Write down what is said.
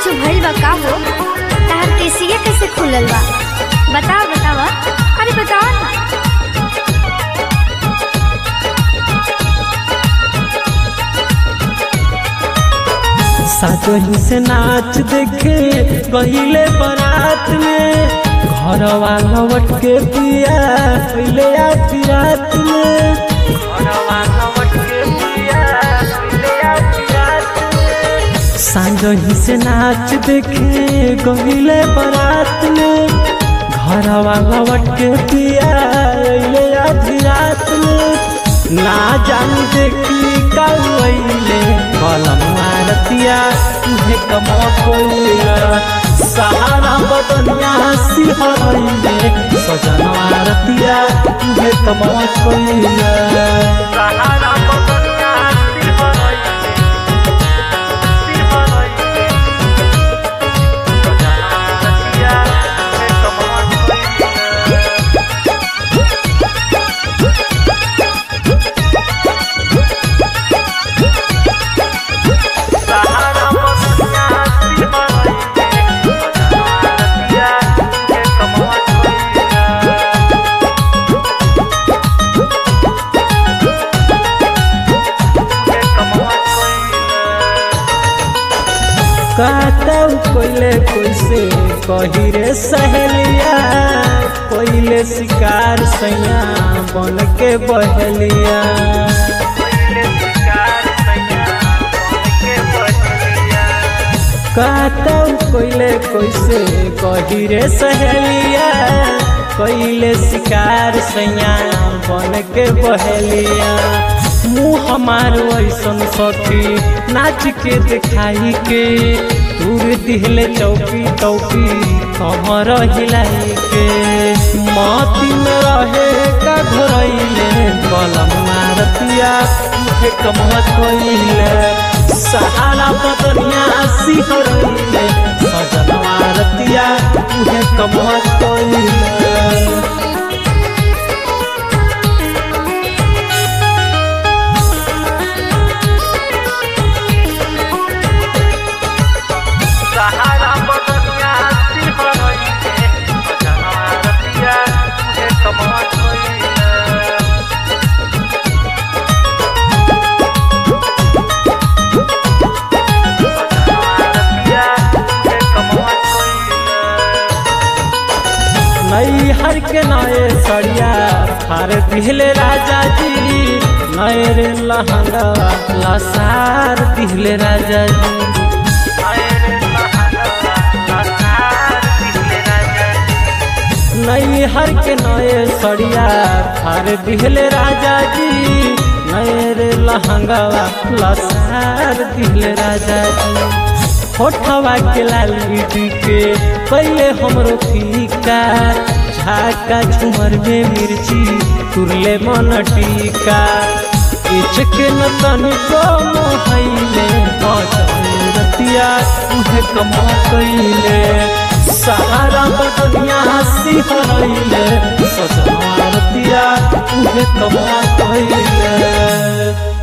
कुछ भइल बा का हो तहार केसिया कैसे खुलल बा बताओ बताओ अरे बताओ ना सातोही से नाच देखे गहिले बारात में घरवा लौट के पिया पहले आधी रात में घरवा लौट के पिया पहले आधी रात में सांझही से नाच देखे गहिले बारात में घरवा लौट के पिया पहले आधी रात में ना जान देखी कौले कलम मारतिया तुहे कमा कोइला सहारा बदनिया सिहरइले सजन मारतिया तुहे कमा कोइला सहारा बदनिया सिहरइले सिहरइले सजन मारतिया तुहे कमा कोइला सहारा बदनिया सिहरइले सजन मारतिया तुहे कमा कोइला कातव कोइले कोइसे कही रे सहेलिया कोइले शिकार सैया बन के बहलिया कातव कोइले कोइसे कही रे सहेलिया कोइले शिकार सैया बन के बहलिया मुँह हमार ऐसन सखी नाच के दिखाई के दूर दिहले चौकी चौकी कमर हिलाई के माती में रहे का घरैले कलम मारतिया मुझे कमत कोइले सहारा बदनिया सिहरैले सजन मारतिया मुझे कमत कोइले सहारा बदनिया सिहरइले सजन मारतिया तुहे कमा कोइले नई हर के नए सड़िया फार दिहले राजा जी नए रे लहंगा लसार दिहले राजा जी नए रे लहंगा लसार दिहले राजा जी नई हर के नए सड़िया फार दिहले राजा जी नए रे लहंगा लसार दिहले राजा जी होठवा के लाल बिटी के पहले हमरो फीका झाका झुमर में मिर्ची तुरले मन टीका इचक न तनिको मोहैले रतिया उहे कमा कैले सहारा बदनिया सिहरैले सजना रतिया उहे कमा कैले